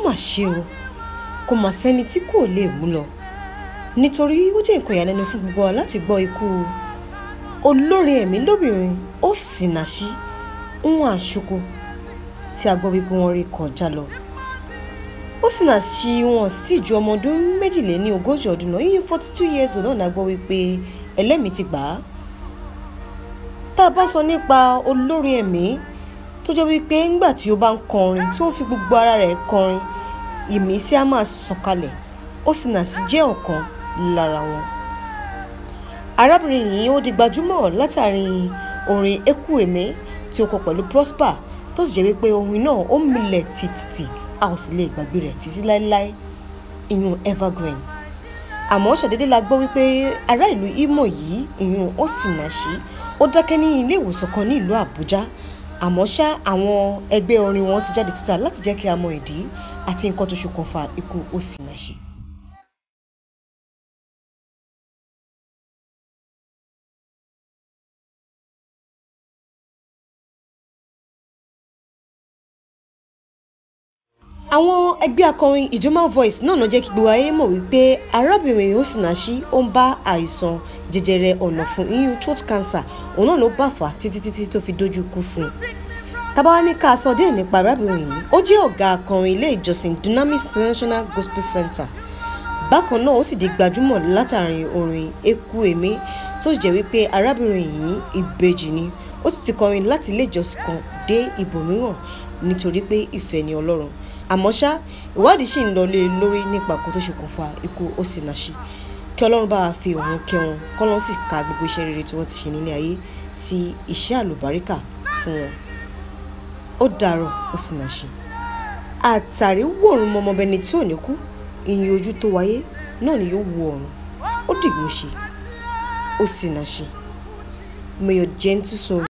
mà ṣe o kò mà sẹ́ni tí kò lè mú lọ nítorí ó jẹ́ nǹkan ìyàlẹ́nu fún gbogbo wa láti gbọ́ ikú olórin ẹ̀mí lóbìnrin Osinachi Nwachukwu tí a gbọ́ wípé wọ́n rí kọjá lọ Osinachi wọn sì ti ju ọmọ ọdún méjìléní ogójì ọdún náà yíyún forty two years old náà la gbọ́ wípé ẹlẹ́mìí ti gbà á tá a bá sọ nípa olórin ẹ̀mí tó jẹ́ wípé ńgbà tí ó bá ń kọrin tí ó ń fi gbogbo ara rẹ̀ kọrin ìmísí á máa sọ̀kalẹ̀ Osinachi jẹ́ ọ̀kan lára wọn. arábìnrin yìí ó di gbajúmọ̀ látàrí orin Ekwueme tí ó kọ pẹ̀lú Prosper tó sì jẹ́ wípé orin náà ó milẹ̀ tìtìtì a ò sì lè gbàgbé rẹ̀ títí láéláé ìyún evergreen àmọ́ ṣàdédé la gbọ́ wípé ará ìlú Imo yìí ìyún Osinachi ó dákẹ́ ní ilé ìwòsàn kan ní ìlú Àbújá àmọ́ ṣá àwọn ẹgbẹ́ orin wọn ti jáde síta láti jẹ́ kí a mọ ìdí àti nǹkan tó ṣokùnfà ikú Osinachi. àwọn ẹgbẹ́ akọrin Ijoma Voice náà ló jẹ́ kí gbogbo ayé mọ̀ wípé arábìnrin Osinachi ó ń bá àìsàn jẹjẹrẹ ọ̀nàfun iyún throat cancer òun náà ló bá fà á títí títí tó fi dojú kú fún un tábàwá ní ká sọ díẹ̀ nípa arábìnrin yìí ó jẹ́ ọ̀gá akọrin ilé ìjọsìn Dunamis International Gospel Center bákan náà ó sì di gbajúmọ̀ látàrí orin Ekwueme tó sì jẹ́ wípé arábìnrin yìí ìbejì ni ó sì ti kọrin láti ilé ìjọsìn kan dé ibòmíràn nítorí pé ìfẹ́ ni Ọlọ́run àmọ́ ṣá ìwádìí ṣì ń lọ lé lórí nípa kó tó ṣokùnfà ikú Osinachi kí Ọlọ́run bá wa fi òun kẹ́ wọn kọ́lọ́n sì ka gbogbo iṣẹ́ rere tí wọ́n ti ṣe nílé ayé sí iṣẹ́ àlùbáríkà fún wọn ó dàrọ̀ Osinachi àtàrí wòrùn mọmọbẹni tí ò ní kú ìyìn ojú tó wáyé náà ni yóò wo ọ̀run ó dìgbò ṣe Osinachi may your gentle soul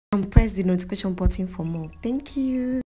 and press the notification button for more. Thank you.